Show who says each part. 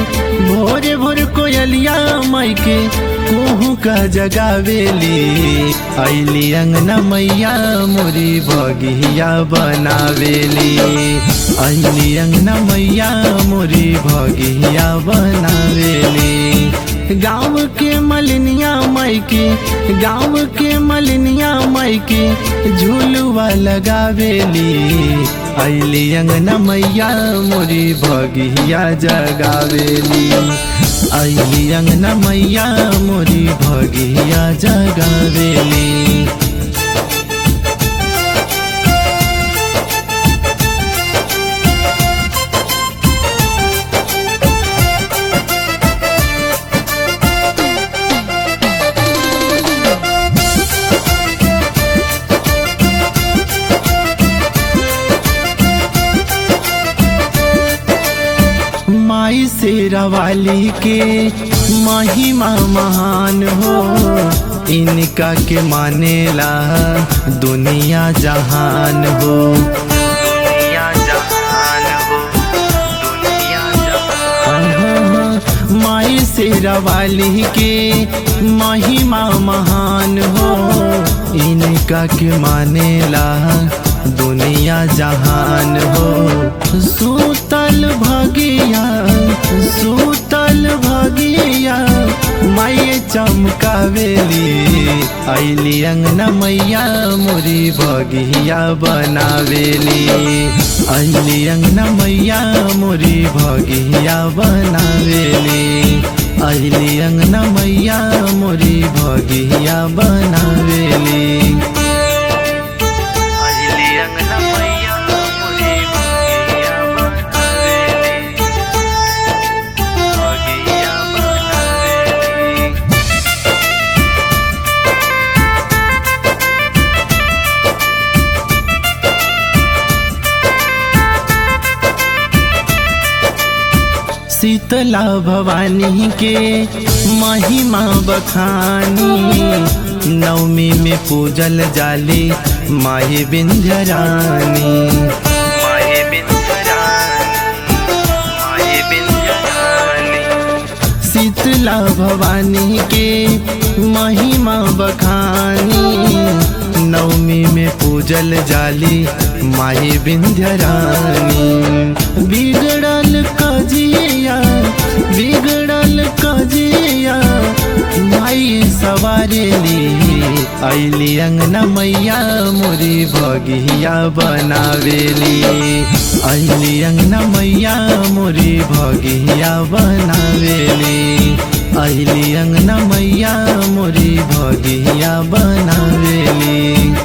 Speaker 1: भोरे भोर कोयलिया माई के कोहू का जगावेली अली अंगना मैया मोरी भगिया बनावेली अली अंगना मैया मोरी भगिया बनावेली गाँव के मलिनिया माई के गाँव के मलिनिया माई के झूलुआ लगावेली अली अंगना मैया मोरी भगिया जगावेली अली अंगना मैया मोरी भगिया जगावेली माई से रवाली के महिमा महान हो इनका के मानेला दुनिया जहान हो दुनिया जहान हो दुनिया जहान माई से रवाली के महिमा महान हो इनका के मानेला दुनिया जहान हो सूतल भगिया सूतल भगिया माये चमकावेली अली अंगना मैया मोरी भगिया बनावेली अली अंगना मैया मोरी भगिया बनावेली अली अंगना मैया मोरी भगिया बनावेली अली अंगना मैया मोरी भगिया बनावेली भगिया बनावेली शीतला भवानी के महिमा बखानी नवमी में पूजल जाली माही बिंध्यरानी माही बिंध्यरानी माही बिंध्यरानी शीतला भवानी के महिमा बखानी नवमी में पूजल जाली माही बिंध्यरानी बिगड़ल कजिया बिगड़ल कजिया माई सवारेली अली अंगना मैया मोरी भगिया बनावेली अली अंगना मैया मोरी भगिया बनावेली अली अंगना मैया मोरी भगिया बनावेली